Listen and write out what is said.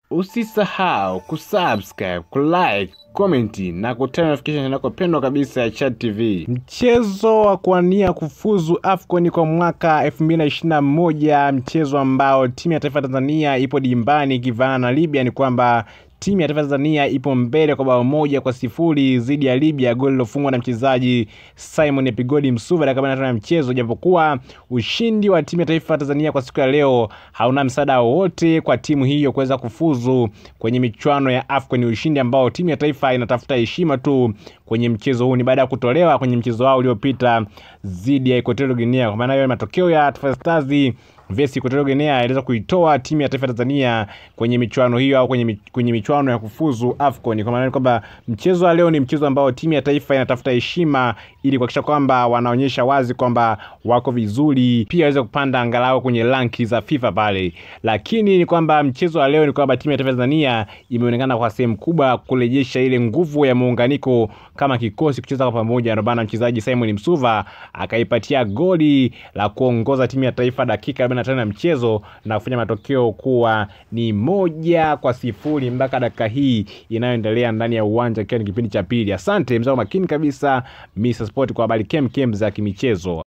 Usisahau kusubscribe, kulike, komenti na kutana notification yako pendwa kabisa ya Chat TV. Mchezo wa kuania kufuzu AFCON kwa mwaka 2021, mchezo ambao timu ya taifa ya Tanzania ipo dimbani ikivaana na Libya, ni kwamba timu ya taifa ya Tanzania ipo mbele kwa bao moja kwa sifuri dhidi ya Libya, goli lilofungwa na mchezaji Simon Epigodi Msuva dakika arobaini na tano ya mchezo. Japokuwa ushindi wa timu ya taifa ya Tanzania kwa siku ya leo hauna msaada wowote kwa timu hiyo kuweza kufuzu kwenye michuano ya AFCON. Ni ushindi ambao timu ya taifa inatafuta heshima tu kwenye mchezo huu, ni baada ya kutolewa kwenye mchezo wao uliopita dhidi ya Equatorial Guinea. Kwa maana hiyo matokeo ya Taifa Stars vs Equatorial Guinea iliweza kuitoa timu ya taifa ya Tanzania kwenye michuano hiyo au kwenye, mi- kwenye michuano ya kufuzu AFCON. Kwa maana ni kwamba mchezo wa leo ni mchezo ambao timu ya taifa inatafuta heshima ili kuhakikisha kwamba wanaonyesha wazi kwamba wako vizuri, pia waweze kupanda angalau kwenye ranki za FIFA pale. Lakini ni kwamba mchezo wa leo ni kwamba timu ya taifa ya Tanzania imeonekana kwa sehemu kubwa kurejesha ile nguvu ya muunganiko kama kikosi kucheza kwa pamoja. Ndio maana mchezaji Simon Msuva akaipatia goli la kuongoza timu ya taifa dakika 45 ya mchezo na kufanya matokeo kuwa ni moja kwa sifuri mpaka dakika hii inayoendelea ndani ya uwanja ikiwa ni kipindi cha pili. Asante mzao makini kabisa Mr Sport kwa habari kem kem za kimichezo.